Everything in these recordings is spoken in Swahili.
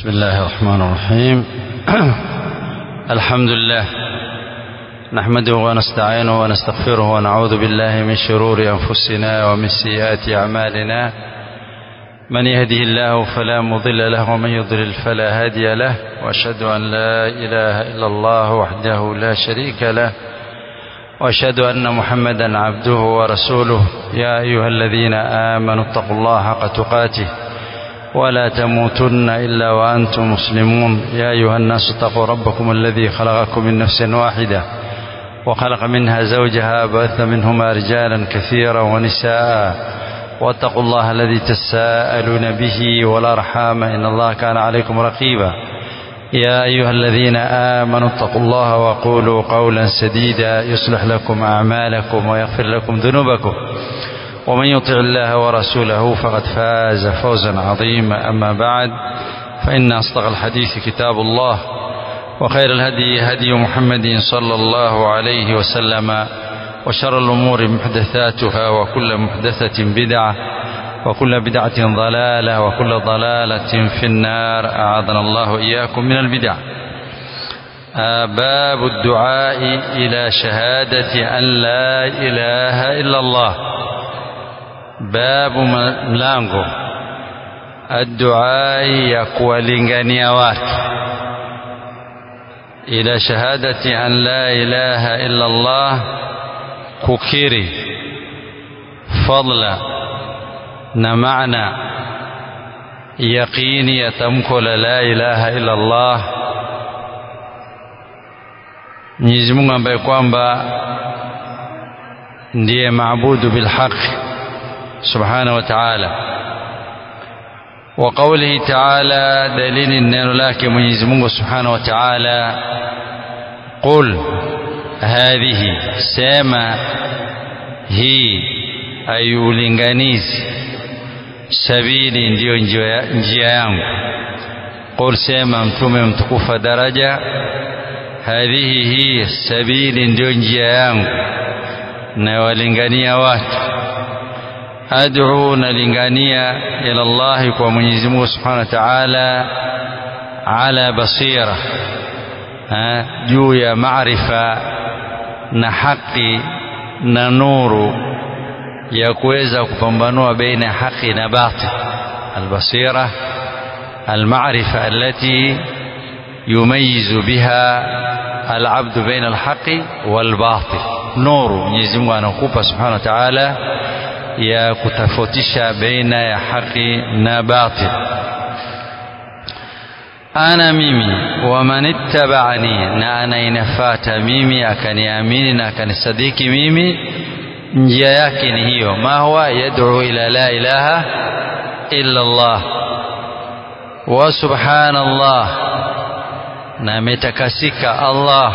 بسم الله الرحمن الرحيم الحمد لله نحمده ونستعينه ونستغفره ونعوذ بالله من شرور أنفسنا ومن سيئات أعمالنا من يهده الله فلا مضل له ومن يضلل فلا هادي له وأشهد أن لا إله إلا الله وحده لا شريك له وأشهد أن محمدا عبده ورسوله يا أيها الذين آمنوا اتقوا الله حق تقاته ولا تموتن إلا وأنتم مسلمون يا أيها الناس اتقوا ربكم الذي خلقكم من نفس واحدة وخلق منها زوجها بث منهما رجالا كثيرا ونساء واتقوا الله الذي تساءلون به والأرحام إن الله كان عليكم رقيبا يا أيها الذين آمنوا اتقوا الله وقولوا قولا سديدا يصلح لكم أعمالكم ويغفر لكم ذنوبكم ومن يطع الله ورسوله فقد فاز فوزا عظيما أما بعد فإن أصدق الحديث كتاب الله وخير الهدي هدي محمد صلى الله عليه وسلم وشر الأمور محدثاتها وكل محدثة بدعة وكل بدعة ضلالة وكل ضلالة في النار أعاذنا الله إياكم من البدع باب الدعاء إلى شهادة أن لا إله إلا الله babu mlango adduai ya kuwalingania watu ila shahadati an la ilaha illa Allah kukiri fadla na maana yaqini ya tamko la la ilaha illa Allah Mwenyezi Mungu ambaye kwamba ndiye maabudu bilhaqi سبحانه وتعالى وقوله تعالى دليل النار لك منيز منه سبحانه وتعالى قل هذه سما هي أي ulinganizi sabili ndiyo njia yangu qul sema mtume mtukufa daraja hadhihi hii sabili ndiyo njia yangu na walingania watu ad'u nalingania ila Allah kwa Mwenyezi Mungu Subhanahu wa Ta'ala ala basira juu ya maarifa na haki na nuru ya kuweza kupambanua baina haki na batil albasira المعرفة التي يميز بها العبد بين الحق والباطل نور Mwenyezi Mungu anakupa Subhanahu wa Ta'ala ya kutofautisha baina ya haki na batil ana mimi wa manittaba'ani na anainafata mimi akaniamini na akanisadiki mimi njia yake ni hiyo ma huwa yad'u ila la ilaha illa Allah wa subhanallah na ametakasika Allah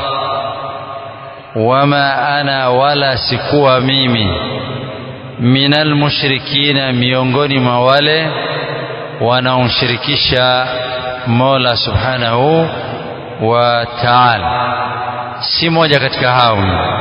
wama ana wala sikuwa mimi minal mushrikina miongoni mwa wale wanaomshirikisha Mola Subhanahu wa Ta'ala si moja katika hao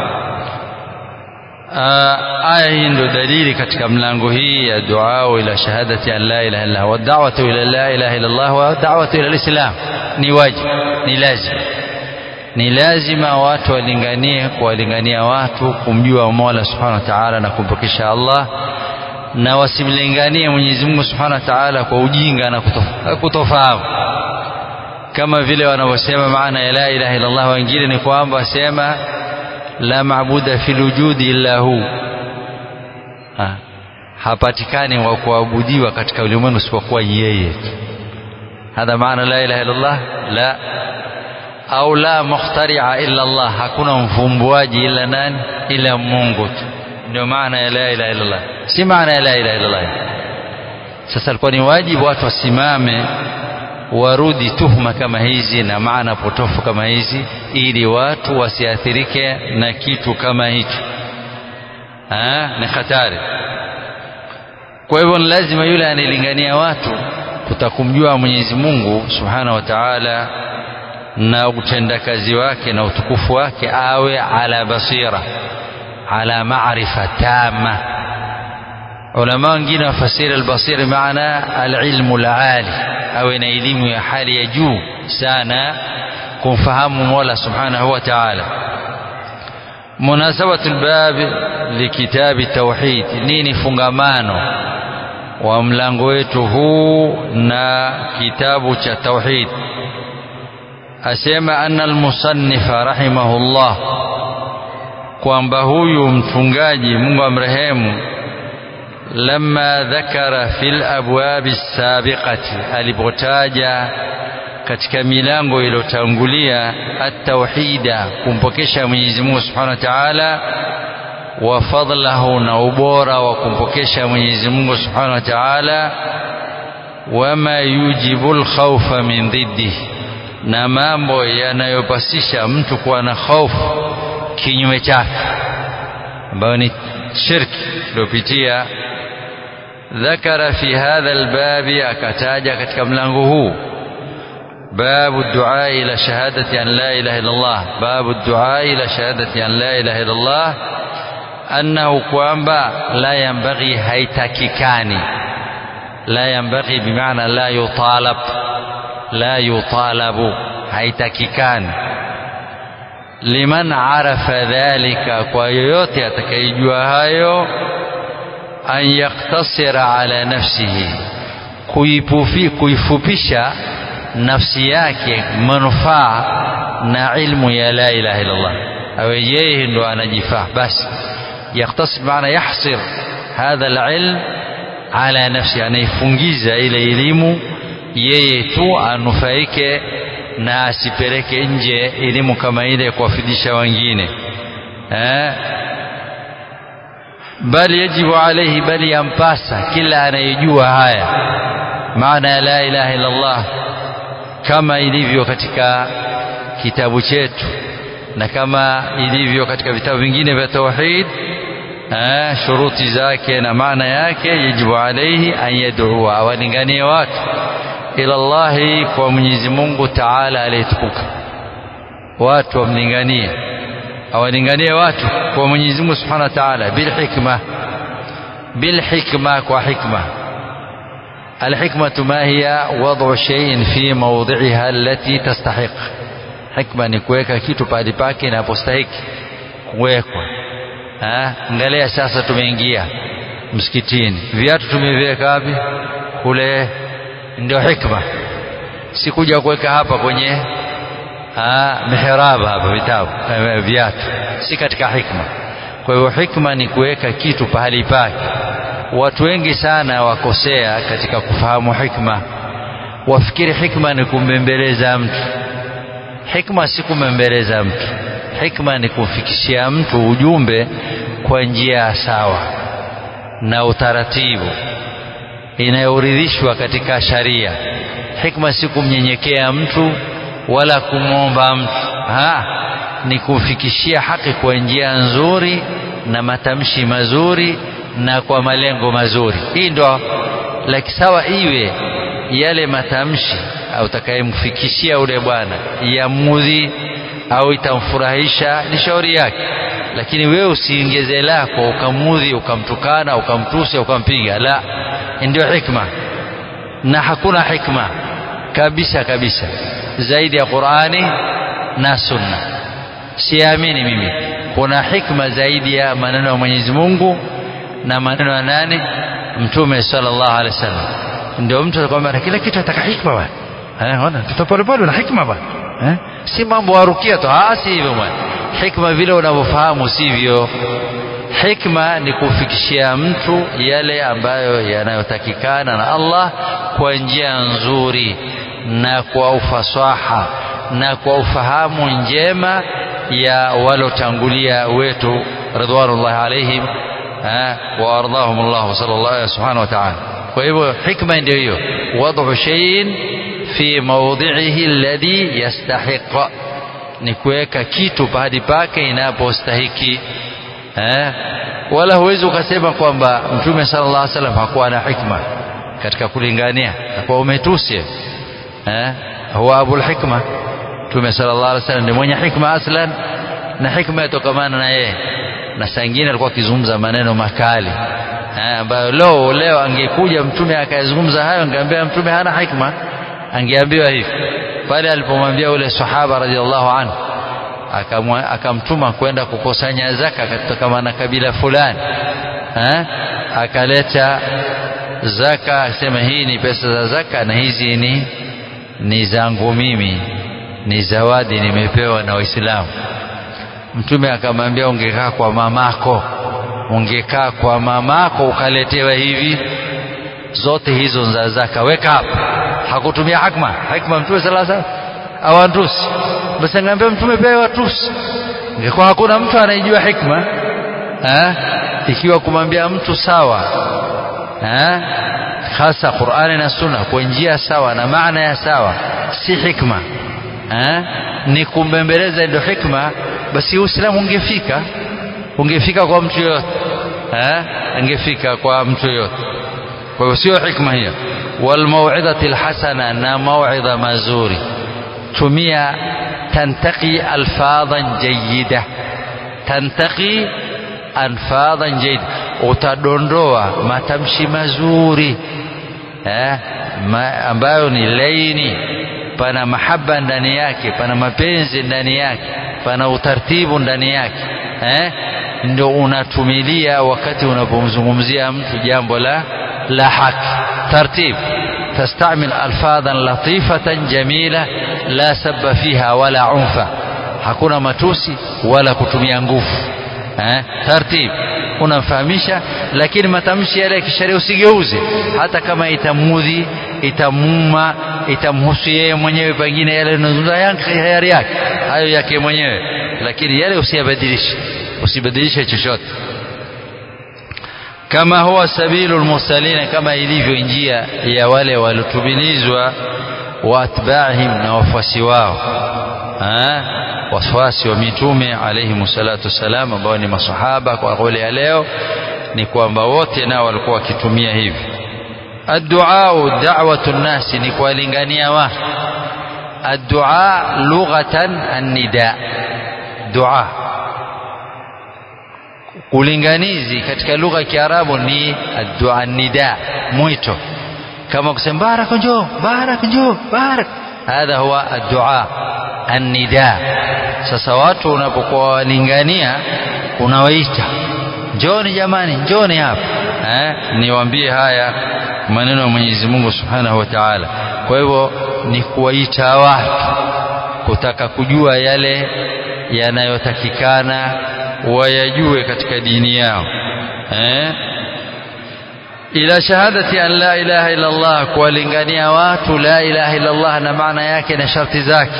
aya hii ndio dalili katika mlango hii ya dua ila shahadati an la ilaha illa wa da'watu ila la ilaha illa Allah wa da'watu ila al-islam ni wajibu ni lazima ni lazima watu walinganie kuwalingania watu kumjua Mola Subhanahu wa Ta'ala na kumpokesha Allah na wasimlinganie Mwenyezi Mungu Subhanahu wa Ta'ala kwa ujinga na kutofahamu kama vile wanavyosema maana ya la ilaha illa Allah wengine ni kwamba wasema la maabuda fil wujudi illa hu ha. hapatikani wa kuabudiwa katika ulimwengu isipokuwa yeye hadha maana la ilaha illa Allah la au la mukhtaria illa Allah hakuna mfumbuaji ila nani ila Mungu tu ndio maana ya la ilaha illa Allah si maana ya la ilaha illa Allah sasa alikuwa ni wajibu watu wasimame warudi tuhuma kama hizi na maana potofu kama hizi ili watu wasiathirike na kitu kama hicho ni hatari kwa hivyo lazima yule anilingania watu kutakumjua Mwenyezi Mungu Subhanahu wa Ta'ala na utendakazi wake na utukufu wake awe ala basira ala maarifa tama ulama wengine wafasiri albasiri maana alilmu alali awe na elimu ya hali ya juu sana kumfahamu Mola subhanahu wa ta'ala munasabatu albab likitabi tauhid nini fungamano wa mlango wetu huu na kitabu cha tauhid asema anna almusannifa rahimahullah kwamba huyu mtungaji Mungu amrehemu lamma dhakara fil abwabi sabiqati alipotaja katika milango iliyotangulia at-tauhida kumpokesha Mwenyezi Mungu Subhanahu wa Ta'ala wa fadlahu na ubora wa kumpokesha Mwenyezi Mungu Subhanahu wa Ta'ala wama yujibu al-khawfa min dhiddihi na mambo yanayopasisha mtu kuwa na hofu kinyume chake ambayo ni shirki tuliopitia ذكر في هذا الباب akataja katika mlango huu باب الدعاء إلى شهادة أن لا إله إلا الله باب الدعاء إلى شهادة أن لا إله إلا الله أنه kwamba لا ينبغي haitakikani لا ينبغي بمعنى لا يطالب لا يطالب haitakikani liman arafa dhalika kwa yoyote atakayejua hayo an yaktasira ala nafsihi kuipufi, kuifupisha nafsi yake manufaa na ilmu ya la ilaha illallah awe yeye ndo anajifaa basi yaktasir maana yahsir hadha alilm ala nafsi anaifungiza ile elimu yeye tu anufaike na asipeleke nje elimu kama ile kuwafidisha wengine eh? bali yajibu alaihi bali yampasa kila anayejua haya maana ya la ilaha illa Allah kama ilivyo katika kitabu chetu na kama ilivyo katika vitabu vingine vya tauhid eh, shuruti zake na maana yake yajibu alaihi an yad'ua awalinganie watu ila Allahi kwa Mwenyezi Mungu Taala aliyetukuka watu wamlinganie awalinganie watu kwa Mwenyezi Mungu Subhanahu wa Ta'ala bil hikma bil hikma kwa hikma الحكمة ما هي وضع شيء في موضعها التي تستحق حكمة ni kuweka kitu pahali pake inapostahiki kuwekwa angalia sasa tumeingia msikitini viatu tumeviweka wapi kule ndio hikma si kuja kuweka hapa kwenye mihraba hapa vitabu viatu si katika hikma kwa hivyo hikma ni kuweka kitu pahali pake watu wengi sana wakosea katika kufahamu hikma wafikiri hikma ni kumbembeleza mtu hikma si kumbembeleza mtu hikma ni kumfikishia mtu ujumbe kwa njia sawa na utaratibu inayoridhishwa katika sharia hikma si kumnyenyekea mtu wala kumwomba mtu ha ni kumfikishia haki kwa njia nzuri na matamshi mazuri na kwa malengo mazuri hii ndo laki sawa iwe yale matamshi au utakayemfikishia ule bwana yamudhi au itamfurahisha ni shauri yake lakini wewe usiingeze lako ukamudhi ukamtukana ukamtusi ukampiga la ndio hikma na hakuna hikma kabisa kabisa zaidi ya Qur'ani na Sunna siamini mimi kuna hikma zaidi ya maneno ya Mwenyezi Mungu na maneno ya nani Mtume sallallahu alaihi wasallam ndio mtu anakuambia kila kitu ataka hikma bwana eh ona tutapolepole na hikma bwana eh si mambo warukia tu ah si hivyo bwana hikma vile unavyofahamu sivyo hikma ni kufikishia mtu yale ambayo yanayotakikana na Allah kwa njia nzuri na kwa ufasaha na kwa ufahamu njema ya walotangulia wetu ridwanullahi alaihim wa ardahum Allah sallallahu subhanahu wa ta'ala kwa hivyo hikma ndio hiyo wad'u shay'in fi mawdhi'ihi alladhi yastahiq ni kuweka kitu pahali pake inapostahiki eh wala huwezi ukasema kwamba mtume sallallahu alaihi wasallam hakuwa na hikma katika kulingania kwa umetusi eh huwa abul hikma mtume sallallahu alaihi wasallam ni mwenye hikma aslan na hikma yatokamana na yeye na saa ingine alikuwa akizungumza maneno makali ambayo leo leo angekuja mtume akayazungumza hayo angeambia mtume hana hikma angeambiwa hivi pale alipomwambia yule sahaba radhiallahu anhu akamtuma kwenda kukusanya zaka kutokana na kabila fulani ha? akaleta zaka akasema hii ni pesa za zaka na hizi ni ni zangu mimi ni zawadi nimepewa na waislamu mtume akamwambia ungekaa kwa mamako ungekaa kwa mamako ukaletewa hivi zote hizo za zaka weka hapa hakutumia hikma hikma mtume sallallahu alaihi wasallam awantusi basi angeambia mtume pia watusi ingekuwa hakuna mtu anayejua hikma ha? ikiwa kumwambia mtu sawa ha? hasa Qur'ani na Sunna kwa njia sawa na maana ya sawa si hikma ha? ni kumbembeleza ndio hikma basi Uislamu ungefika ungefika kwa mtu yote eh ungefika kwa mtu yote kwa hiyo sio hikma hiyo wal mau'izati alhasana na mau'idha mazuri tumia tantaqi alfadhan jayyida tantaqi alfadhan jayyida utadondoa matamshi mazuri eh ma, ambayo ni laini pana mahaba ndani yake pana mapenzi ndani yake pana utaratibu ndani yake eh ndio unatumilia wakati unapomzungumzia mtu jambo la la haki tartib تستعمل ألفاظا لطيفة جميلة لا سب فيها ولا عنف hakuna matusi wala kutumia nguvu eh tartib unamfahamisha lakini matamshi yale ya kisheria usigeuze hata kama itamudhi itamuma itamhusu yeye mwenyewe pengine yale yanazungumza yake yake hayo yake mwenyewe lakini yale usiyabadilishe usibadilishe chochote kama huwa sabilu lmursalina kama ilivyo njia ya wale waliotumilizwa wa atbaihim na wafuasi wao wafuasi wa mitume alayhim salatu wassalam ambao ni masahaba kwa kauli ya leo ni kwamba wote nao walikuwa wakitumia hivi adduau da'watu nnasi ni kuwalingania watu addua lughatan annida dua ulinganizi katika lugha ya Kiarabu ni addua nida mwito kama kusema baraka njoo baraka njoo baraka hadha huwa addua annida sasa watu unapokuwa walingania unawaita njoni jamani njoni hapa eh niwaambie haya maneno ya Mwenyezi Mungu Subhanahu wa Ta'ala kwa hivyo ni kuwaita watu kutaka kujua yale yanayotakikana wayajue katika dini yao eh ila shahadati an la ilaha illa Allah kuwalingania watu la ilaha illa Allah na maana yake na sharti zake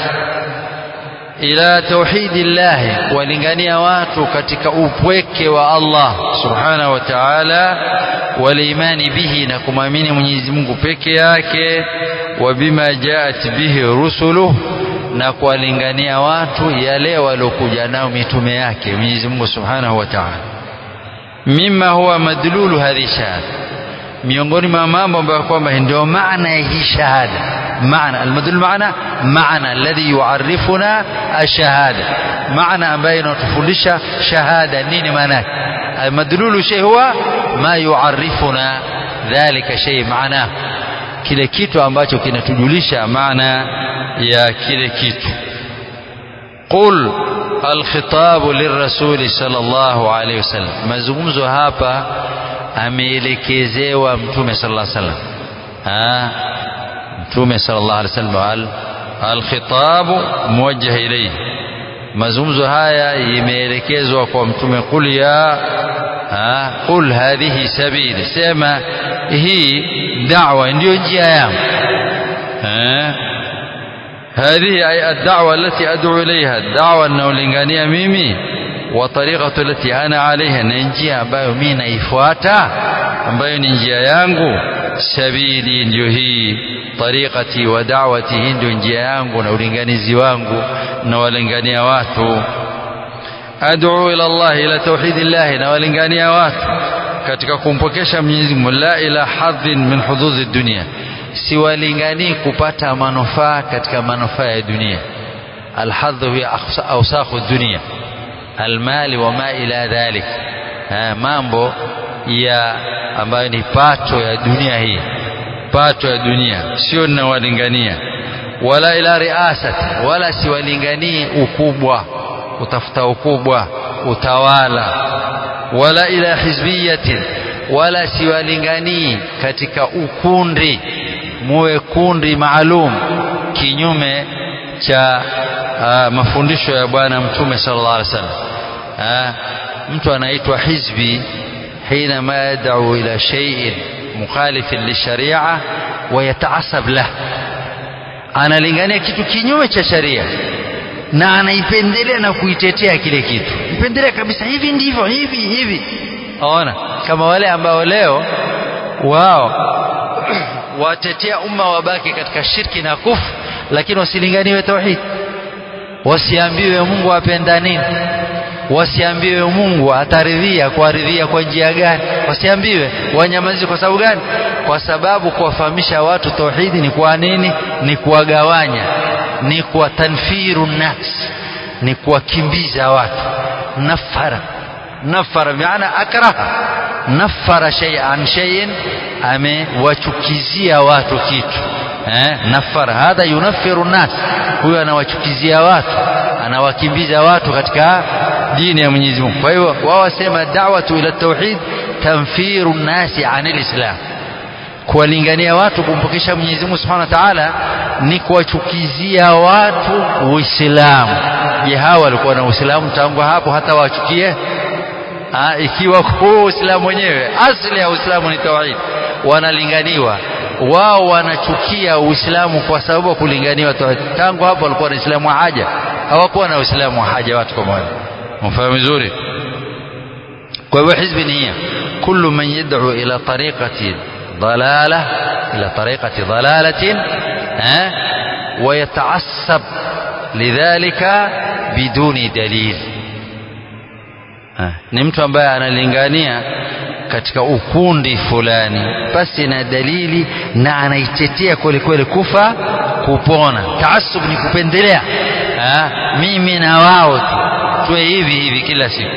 ila tauhidillahi kuwalingania watu katika upweke wa Allah subhanahu wa ta'ala walimani bihi na kumwamini Mwenyezi Mungu peke yake wa bima jaat bihi rusuluh na kuwalingania watu yale waliokuja nao mitume yake Mwenyezi Mungu subhanahu wa ta'ala mima huwa madlulu hadhi shahada miongoni mwa mambo ambayo kwamba ndio maana ya hii shahada maana almadul maana maana alladhi yuarifuna ashahada maana ambayo inatufundisha shahada nini maana yake almadlulu shay huwa ma yuarifuna dhalika shay maana kile kitu ambacho kinatujulisha maana ya kile kitu qul alkhitabu lirrasuli sallallahu alayhi wasallam mazungumzo hapa ameelekezewa mtume sallallahu alaihi wasallam ah mtume sallallahu alaihi wasallam alkhitabu muwajjah ilayhi mazungumzo haya imeelekezwa kwa mtume qul ya ah qul hadhihi sabili sema hii da'wa ndio njia yangu ah هذه أي الدعوة التي أدعو إليها الدعوة أنه لنغانية ميمي وطريقة التي أنا عليها ننجيها ambayo mimi naifuata ambayo ni njia yangu sabili ndio hii tariqati wa da'wati hii ndio njia yangu na ulinganizi wangu na walingania watu ad'u ila Allah ila tauhidillah na walingania watu katika kumpokesha Mwenyezi Mungu la ila hadhin min hududhi dunia siwalinganii kupata manufaa katika manufaa ya dunia alhadhu hiya awsakhu dunia almali wa ma ila dhalik ha, mambo ya ambayo ni pato ya dunia hii mapato ya dunia sio ninawalingania wala ila riasati wala siwalinganii ukubwa utafuta ukubwa utawala wala ila hizbiyatin wala siwalinganii katika ukundi muwe kundi maalum kinyume cha uh, mafundisho ya bwana mtume sallallahu alaihi wasallam uh, mtu anaitwa hizbi حينما يدعو إلى شيء مخالف للشريعة ويتعصب له analingania kitu kinyume cha sharia na anaipendelea na kuitetea kile kitu ipendelea kabisa hivi ndivyo hivi hivi aona kama wale ambao leo wao watetea umma wabaki katika shirki na kufu lakini wasilinganiwe tauhid wasiambiwe Mungu apenda nini wasiambiwe Mungu ataridhia kuaridhia kwa njia gani wasiambiwe wanyamazi kwa sababu gani kwa sababu kuwafahamisha watu tauhidi ni kwa nini ni kuwagawanya ni kwa tanfiru nafs ni kuwakimbiza watu nafara nafara maana akraha nafara shay'an shay'in amewachukizia watu kitu eh nafara hadha yunaffiru nas huyo anawachukizia watu anawakimbiza watu katika dini ya Mwenyezi Mungu kwa hiyo wao wasema da'watu ila tauhid tanfiru nasi anil islam kuwalingania watu kumpokesha Mwenyezi Mungu Subhanahu wa Ta'ala ni kuwachukizia watu Uislamu. Je, hawa walikuwa na Uislamu tangu hapo hata wachukie? Ha, ikiwa kwa Uislamu wenyewe asili ya Uislamu ni tauhid, wanalinganiwa wao wanachukia Uislamu kwa sababu ya kulinganiwa tauhid. Tangu hapo walikuwa na Uislamu wa haja, hawakuwa na Uislamu wa haja watu kama wale. Mfahamu vizuri? Kwa hivyo hizbi ni hiyo, kullu man yad'u ila tariqati ضلالة إلى طريقة ضلالة ها ويتعصب لذلك بدون دليل ni mtu ambaye analingania katika ukundi fulani basi na dalili na anaitetea kweli kweli kufa kupona taasub ni kupendelea ha? mimi na wao tu tuwe hivi hivi kila siku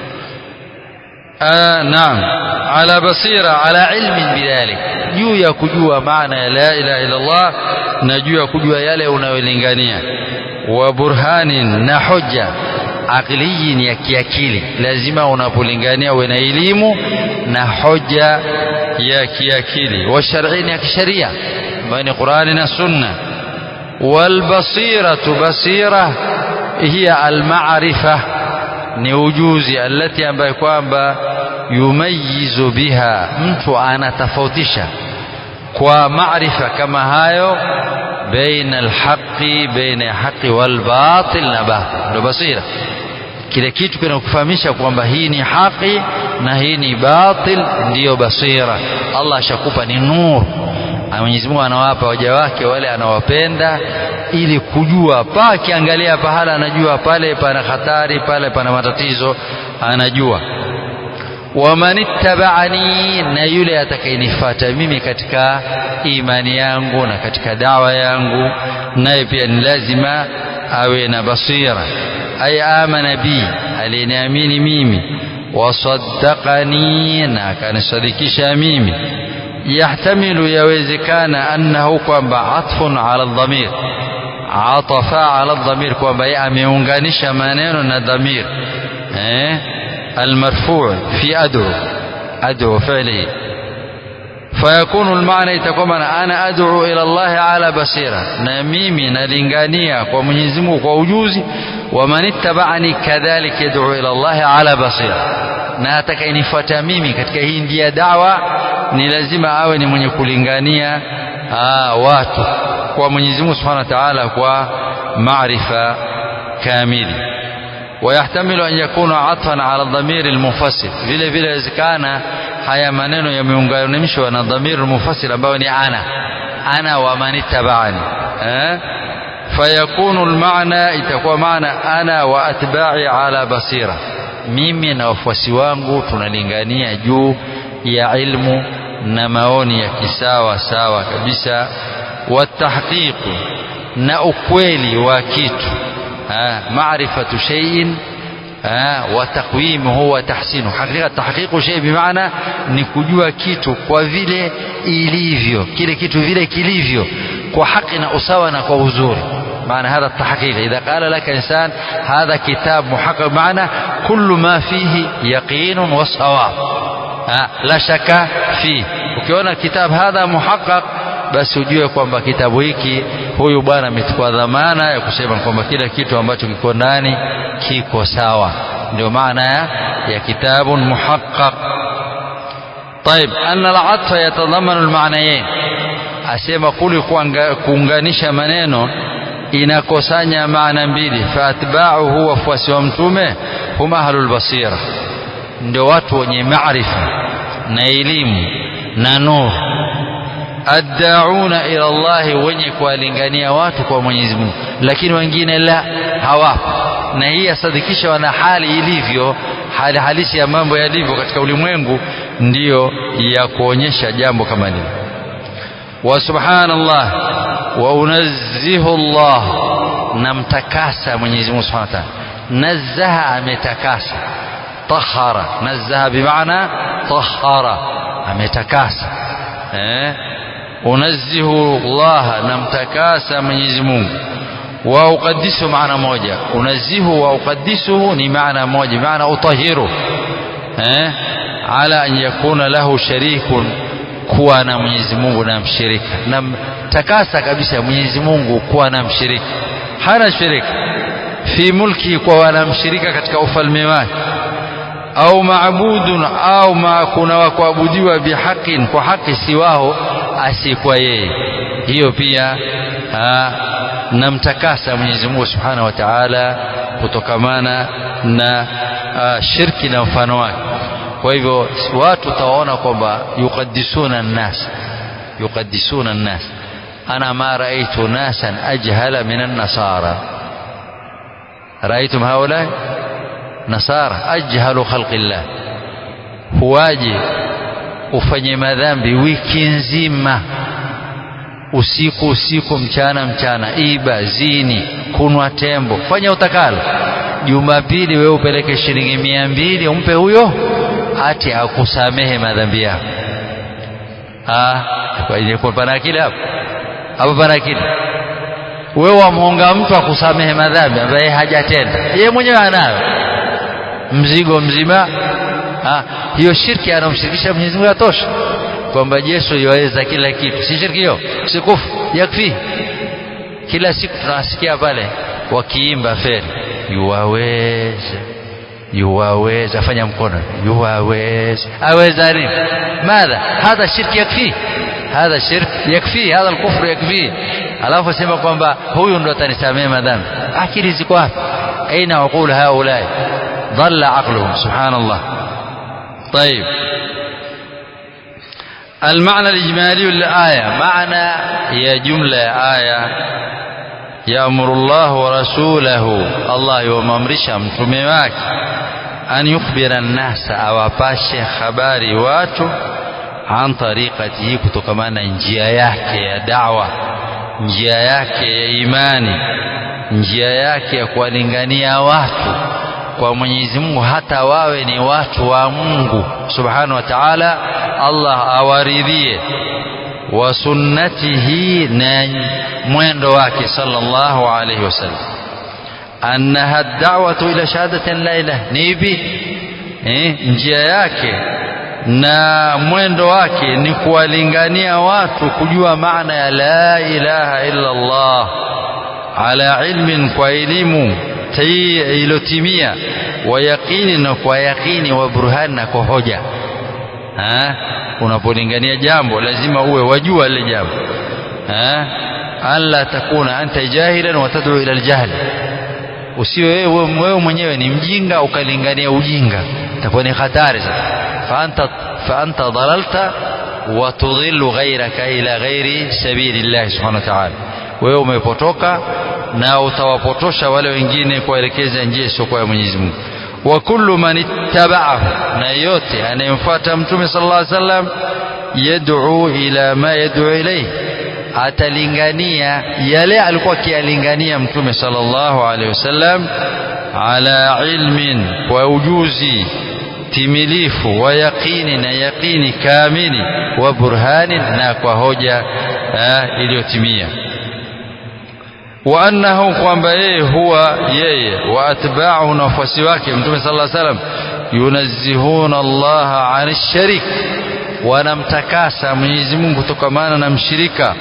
آه نعم على بصيرة على علم بذلك juu ya kujua maana ya la ilaha illa Allah na juu ya kujua yale unayolingania wa burhanin na hoja aqliyin ya kiakili lazima unapolingania uwe na elimu na hoja ya kiakili wa shar'in ya kisheria ambayo ni Qur'ani na Sunna wal basiratu basira hiya al ma'rifa ni ujuzi alati ambayo kwamba yumayizu biha mtu anatofautisha kwa maarifa kama hayo baina alhaqi baina ya haqi walbatil na batil ndo basira kile kitu kinakufahamisha kwamba hii ni haki na hii ni batil ndiyo basira Allah ashakupa ni nur Mwenyezi Mungu anawapa waja wake wale anawapenda ili kujua pa akiangalia pahala anajua pale pana hatari pale pana matatizo anajua waman ittaba'ani na yule atakayenifuata mimi katika imani yangu na katika dawa yangu naye pia ni lazima awe na basira ay amana bi aliniamini mimi wasaddaqani na akanisadikisha mimi yahtamilu yawezekana annahu kwamba atfun ala dhamir atafa ala dhamir kwamba yeye ameunganisha maneno na dhamir eh المرفوع في أدعو أدعو فعله فيكون المعنى يتكون أنا أدعو إلى الله على بصيرة نميمي نلنغانية ومنيزمه ووجوزي ومن اتبعني كذلك يدعو إلى الله على بصيرة na atakayenifuata mimi katika hii ndia dawa ni lazima awe ni mwenye kulingania aa, watu kwa Mwenyezi Mungu Subhanahu wa Ta'ala kwa maarifa kamili ويحتمل أن يكون عطفا على الضمير المفصل vile vile wezekana haya maneno yameunganishwa na dhamir mufassir ambayo ni ana ana wa man ittaba'ani eh fayakunu almaana itakuwa maana ana wa atba'i ala basira mimi na wafuasi wangu tunalingania juu ya ilmu na maoni ya kisawa sawa kabisa watahqiqu na ukweli wa kitu معرفة شيء وتقويمه وتحسينه حقيقة تحقيق شيء بمعنى نكجوا كيتو kwa vile ilivyo kile kitu vile kilivyo kwa haki na usawa na kwa uzuri معنى هذا التحقيق إذا قال لك إنسان هذا كتاب محقق معنى كل ما فيه يقين وصواب لا شك فيه ukiona kitabu hadha muhaqqaq basi ujue kwamba kitabu hiki huyu bwana amechukua dhamana ya kusema kwamba kila kitu ambacho kiko ndani kiko sawa ndio maana ya, ya kitabu muhaqqaq طيب أن العطف يتضمن المعنيين asema kule kuunganisha maneno inakusanya maana mbili faatba'uhu wafuasi wa mtume hum ahlul basira ndio watu wenye maarifa na elimu na nuru addauna ila Allah wenye kuwalingania watu kwa Mwenyezi Mungu lakini wengine la hawapo na hii yasadikisha wana hali ilivyo hali halisi ya mambo yalivyo katika ulimwengu ndiyo ya kuonyesha jambo kama hili wa subhanallah wa unazzihu Allah namtakasa Mwenyezi Mungu Subhanahu wa Ta'ala nazzaha ametakasa tahara nazzaha bimaana tahara ametakasa eh unazzihu Allah namtakasa Mwenyezi Mungu wa uqaddisu maana moja unazihu wa uqaddisuhu ni maana moja maana utahiru eh ala an yakuna lahu sharikun kuwa na Mwenyezi Mungu na mshirika na takasa kabisa Mwenyezi Mungu kuwa na mshirika hana shirika fi mulki kwa wanamshirika katika ufalme wake au maabudun au ma kuna wa kuabudiwa bihaqin kwa haki siwao asikuwa yeye hiyo pia namtakasa Mwenyezi Mungu Subhanahu wa Ta'ala kutokamana na a, shirki na mfano wake kwa hivyo watu tawaona kwamba yuqaddisuna nnas yuqaddisuna nnas ana ma raaitu nasan ajhala min an-nasara raaitum haula nasara ajhalu khalqillah huwaje ufanye madhambi wiki nzima usiku usiku mchana mchana iba zini kunwa tembo fanya utakalo jumapili wewe upeleke shilingi mia mbili umpe huyo ati akusamehe madhambi yako pana akili hapo hapo pana akili wewe wamhonga mtu akusamehe madhambi ambaye hajatenda yeye mwenyewe anayo mzigo mzima ha, hiyo shirki anamshirikisha Mwenyezi Mungu atosha kwamba Yesu yaweza kila kitu si shirki hiyo sikufu yakfi kila siku tunasikia pale wakiimba feri yuwaweza yuwaweza fanya mkono yuwaweza aweza nini madha hadha shirki yakfi hadha shirk yakfi hadha alkufru yakfi alafu sema kwamba huyu ndo atanisamea madhambi akili ziko wapi aina uqul haulai ضل عقلهم سبحان الله طيب المعنى الإجمالي للآية معنى هي جملة آية يأمر الله ورسوله الله يومامرش متمماك أن يخبر الناس أو أباشي خباري واتو عن طريقته كتكمانا njia yake ya da'wa njia yake ya imani njia yake ya kuwalingania watu kwa Mwenyezi Mungu hata wawe ni watu wa Mungu Subhanahu wa Ta'ala Allah awaridhie wa sunnatihi na mwendo wake sallallahu alayhi wasallam annaha da'watu ila shahadati la ilaha nibi eh, njia yake na mwendo wake ni kuwalingania watu kujua maana ya la ilaha illa Allah ala ilmin kwa elimu ilotimia wa yaqini na kwa yaqini wa burhani na kwa hoja unapolingania jambo lazima uwe wajua lile jambo alla takuna anta jahilan wa tad'u ila aljahl usiwe wewe mwenyewe ni mjinga ukalingania ujinga itakuwa ni hatari sasa fa anta fa anta dalalta wa tudhillu ghayraka ila ghairi sabilillah subhanahu wa ta'ala wewe umepotoka na utawapotosha wale wengine kuwaelekeza njia isiyokuwa ya Mwenyezi Mungu wa kullu man ittaba'ahu na yote anayemfuata mtume sallallahu alaihi wasallam yad'u ila ma yad'u ilayhi atalingania yale alikuwa akiyalingania mtume sallallahu alaihi wasallam ala ilmin kwa ujuzi timilifu wa yaqini na yaqini kamili wa burhani na kwa hoja iliyotimia wa annahu kwamba yeye huwa yeye wa atba'uhu na wafuasi wake mtume sallallahu alaihi wasallam yunazzihuna Allah an sharik wanamtakasa Mwenyezi Mungu kutokamana na mshirika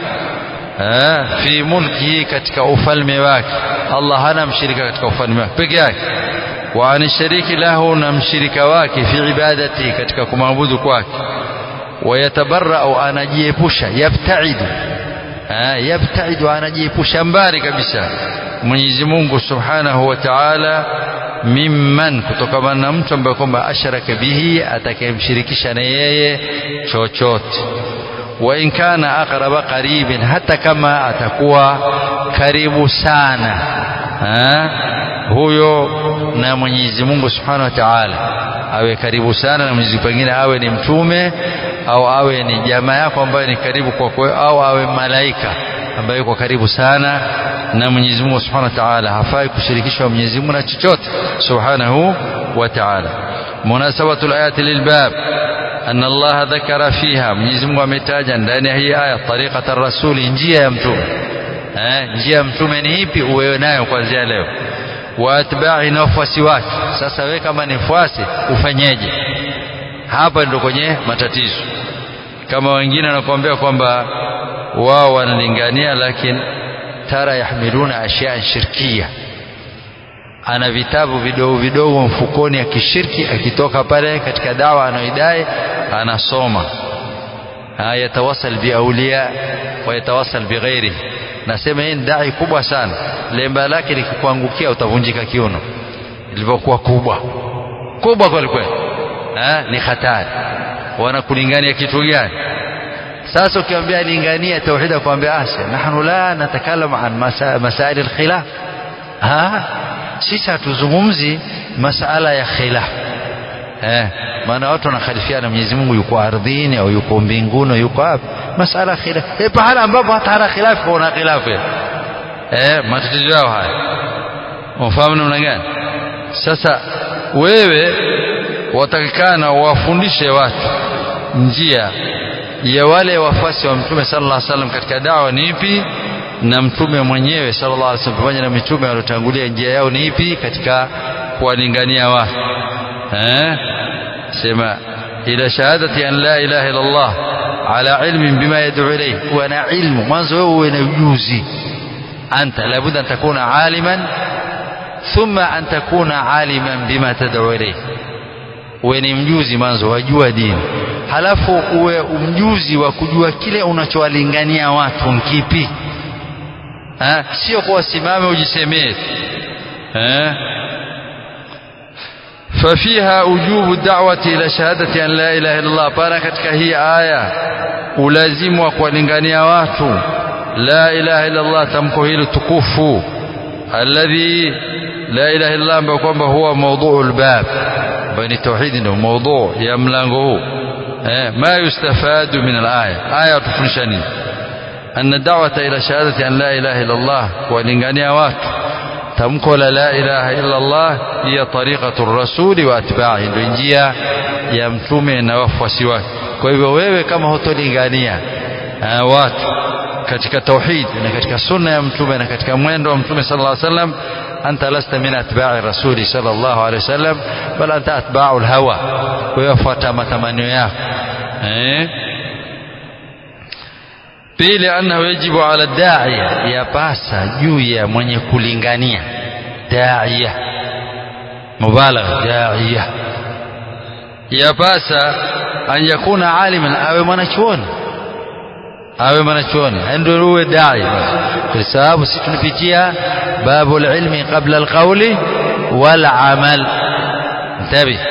fi mulkihi katika ufalme wake Allah hana mshirika katika ufalme wake peke yake wa an shariki lahu na mshirika wake fi ibadati katika kumwabudu kwake wayatabarrau anajiepusha yabtaidu yabtaidu anajiepusha mbali kabisa Mwenyezi Mungu Subhanahu wa Ta'ala mimman kutokana na mtu ambaye kwamba asharaka bihi atakayemshirikisha na yeye chochote wa in kana aqraba qaribin hata kama atakuwa karibu sana ha? huyo na Mwenyezi Mungu Subhanahu wa Ta'ala awe karibu sana na Mwenyezi pengine awe ni mtume au awe ni jamaa yako ambaye ni karibu kwa kwa au awe malaika ambaye yuko karibu sana na Mwenyezi Mungu Subhanahu wa Ta'ala hafai kushirikishwa Mwenyezi Mungu na chochote Subhanahu wa Ta'ala munasabatu alayati lilbab أن الله ذكر فيها Mwenyezi Mungu ametaja ndani ya hii aya tariqata rasuli njia ya mtume eh njia ya mtume ni ipi uwe nayo kuanzia leo wa atba'i na wafuasi wake sasa wewe kama ni mfuasi ufanyeje hapa ndio kwenye matatizo kama wengine wanakuambia kwamba wao wanalingania lakini tara yahmiluna ashyaa shirkia ana vitabu vidogo vidogo mfukoni akishirki akitoka pale katika dawa anayoidai anasoma yatawasal biaulia wa yatawasal bighairi nasema hii ni dai kubwa sana lemba lake likikuangukia utavunjika kiuno ilivyokuwa kubwa kubwa kweli kweli ni hatari wanakulingania kitu gani sasa ukiambia lingania tauhid akwambia asha nahnu la natakalam an masail alkhilaf ha sisi hatuzungumzi masala ya khilaf eh maana watu wanakhalifiana Mwenyezi Mungu yuko ardhini au yuko mbinguni au yuko wapi masala khilaf eh pahala ambapo hata hana khilaf kuna khilaf eh matatizo yao haya unafahamu namna gani sasa wewe watakikana wafundishe watu njia ya wale wafuasi wa mtume sallallahu alaihi wasallam katika dawa ni ipi na mtume mwenyewe sallallahu alaihi wasallam pamoja na mitume waliotangulia njia yao ni ipi katika kuwalingania watu eh sema ila shahadati an la ilaha illa Allah ala ilmin bima yad'u ilayhi wa na ilmu mwanzo wewe uwe na ujuzi anta labudda an takuna aliman thumma an takuna aliman bima tad'u ilayhi uwe ni mjuzi mwanzo wajua dini halafu uwe mjuzi wa kujua kile unachowalingania watu nkipi sio kwa wasimame ujisemee eh ففيها وجوب الدعوة إلى شهادة أن لا إله إلا الله بارا katika hii aya ulazimu wa kuwalingania watu la ilaha illa Allah tamko hili tukufu alladhi la ilaha illa Allah kwamba huwa mawduu albab bani tauhid ndio mawduu ya mlango huu eh ma yustafadu min alaya aya tufundisha nini أن الدعوة إلى شهادة أن لا إله إلا الله ولنغانيا watu tamko la la ilaha illa Allah hiya tariqatu rasuli wa atba'i ndio njia ya mtume na wafuasi wake kwa hivyo wewe kama hutolingania watu katika tauhid na katika sunna ya mtume na katika mwendo wa mtume sallallahu alaihi wasallam anta lasta min atba'i rasuli sallallahu alaihi wasallam bal anta atba'u alhawa wewe fuata matamanio yako eh pili annahu yajibu ala da'iya yapasa juu ya mwenye kulingania da'iya mubalagha da'iya yapasa an yakuna aliman awe mwanachuoni awe mwanachuoni ndio uwe dai kwa sababu sisi tunapitia babu alilmi qabla alqawli wal amal ntabi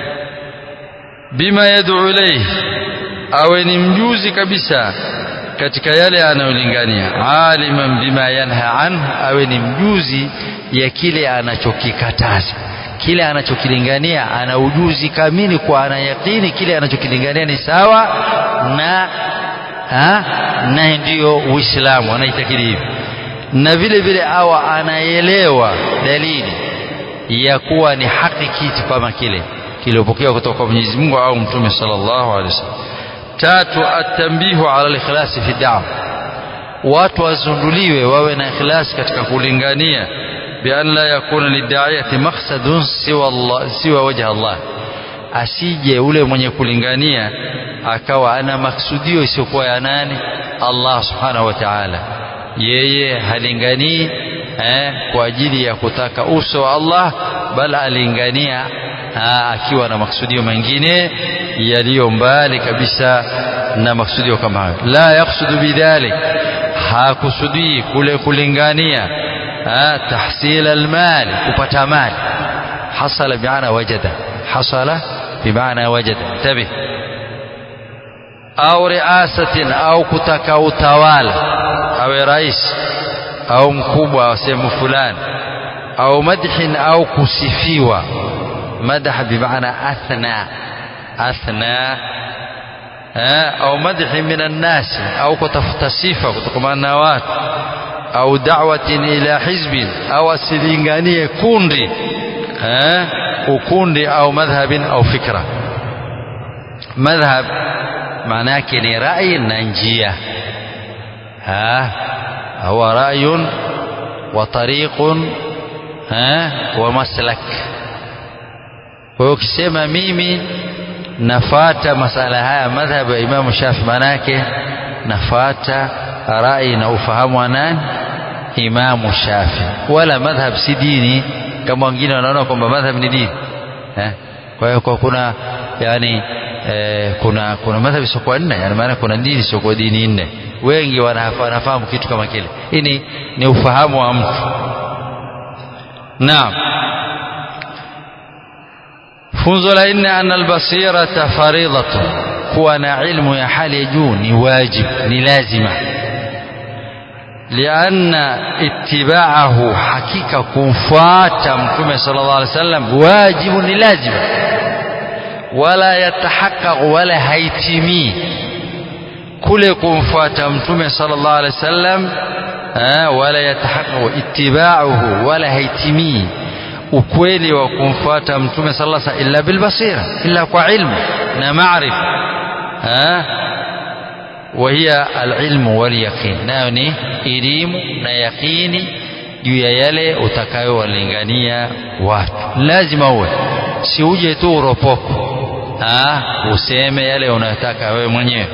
bima yad'u ilayhi awe ni mjuzi kabisa katika yale anayolingania aliman bima yanha an awe ni mjuzi ya kile anachokikataza kile anachokilingania ana ujuzi kamili kwa ana yakini kile anachokilingania ni sawa na ha? na ndiyo uislamu anaitakidi hivi na vile vile awa anaelewa dalili ya kuwa ni haki kitu kama kile kiliopokewa kutoka kwa Mwenyezi Mungu au Mtume sallallahu alaihi wasallam. Tatu, atambihu ala likhlasi fi da'wa, watu wazunduliwe wawe na ikhlas katika kulingania, bian la yakuna lidaiyati maqsadun siwa Allah, siwa wajha Allah, asije ule mwenye kulingania akawa ana maksudio isiyokuwa ya nani? Allah subhanahu wa ta'ala. Yeye halinganii eh, kwa ajili ya kutaka uso wa Allah, bal alingania ha, akiwa na maksudio mengine yaliyo mbali kabisa na maksudio kama hayo. La yaksudu bidhalik, hakusudii kule kulingania ha, tahsil almali, kupata mali. Hasala bimaana wajada, hasala bimaana wajada. Tabih au riasatin, au kutaka utawala, awe rais au mkubwa wa sehemu fulani, au madhin, au kusifiwa مدح بمعنى أثنى أثنى أو مدح من الناس أو كتفت صفة كتكمان watu أو دعوة إلى حزب أو أسلينغانية كوندي وكوندي أو مذهب أو فكرة مذهب معناه كني رأي ننجية ها هو رأي وطريق ها ومسلك kwa hiyo ukisema mimi nafata masala haya madhhabu ya Imamu Shafi, manake nafata rai na ufahamu wa nani? Imamu Shafi. Wala madhhab si dini kama wengine wanaona kwamba madhhab ni dini eh? Kwa hiyo kwa kuna yani eh, kuna kuna madhhab isiokuwa nne, yani maana kuna dini isiokuwa dini nne. Wengi wanafahamu kitu kama kile. Hii ni, ni ufahamu wa mtu. Naam. funzo la nne ana albasirata faridatu kuwa na ilmu ya hali ya juu ni wajib ni lazima lianna itibaahu hakika kumfuata mtume sallallahu alaihi wasallam wajibu ni lazima wala yatahaqaqu wala haitimii kule kumfuata mtume sallallahu alaihi wasallam wala yatahaqaqu itibauhu wala haitimii ukweli wa kumfuata mtume sallallahu alaihi wasallam illa bilbasira illa kwa ilmu na maarifa وهي العلم واليقين nayo ni elimu na yaqini juu ya yale utakayowalingania watu lazima uwe si uje tu uropoko useme yale unayotaka wewe mwenyewe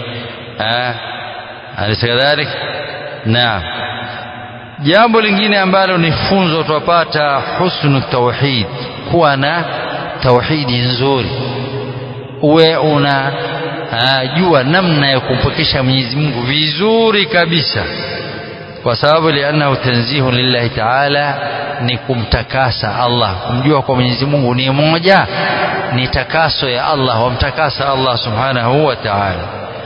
alisa kadhalik naam jambo lingine ambalo ni funzo twapata husnu tauhid kuwa na tauhidi nzuri uwe una jua namna ya kumpokesha Mwenyezi Mungu vizuri kabisa kwa sababu liannahu tanzihu lillahi taala ni kumtakasa Allah kumjua kwa Mwenyezi Mungu ni moja ni takaso ya Allah wamtakasa Allah subhanahu wa ta'ala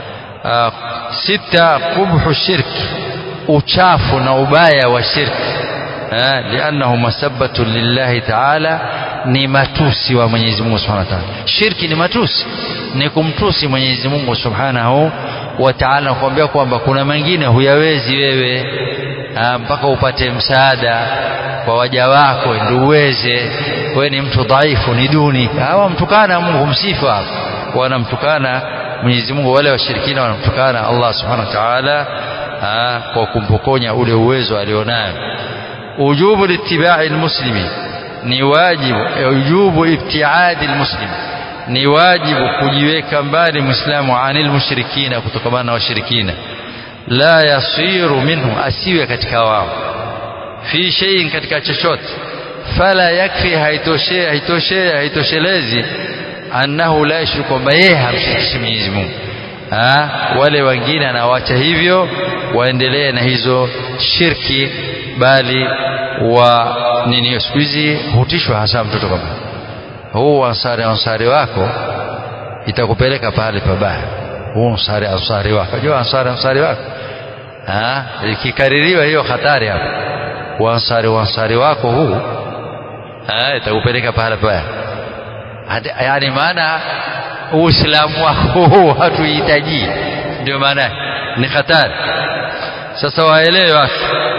sita qubhu shirki uchafu na ubaya wa shirki liannahu masabbatu lillahi taala ni matusi wa Mwenyezi Mungu Subhanahu wa Ta'ala. Shirki ni matusi, ni kumtusi Mwenyezi Mungu Subhanahu wa Ta'ala, kuambia kwamba kuna mengine huyawezi wewe mpaka upate msaada kwa waja wako ndio uweze. Wewe ni mtu dhaifu, ni duni. Hawa mtukana Mungu, msifu hapo, wanamtukana Mwenyezi Mungu. Wale washirikina wanamtukana Allah Subhanahu wa Ta'ala kwa kumpokonya ule uwezo alionayo. Ujubu litibai almuslimi ni wajibu ujubu ibtiadi almuslim ni wajibu kujiweka mbali muislamu anil mushrikina kutokamana na washirikina la yasiru minhu asiwe katika wao fi shay'in katika chochote fala yakfi haitoshe haitoshe haitoshelezi annahu la yushriku kwamba yeye hamshirikishi Mwenyezi Mungu wale wengine anawacha hivyo waendelee na hizo shirki bali wa nini siku hizi hutishwa hasa mtoto kama huu ansari ansari wako itakupeleka pale pabaya huu ansari ansari wako unajua ansari ansari wako ah ikikaririwa hiyo hatari hapo wansari wansari wako huu ah itakupeleka pale pabaya yani maana uislamu wako huu hatuhitaji ndio maana ni hatari sasa waelewe watu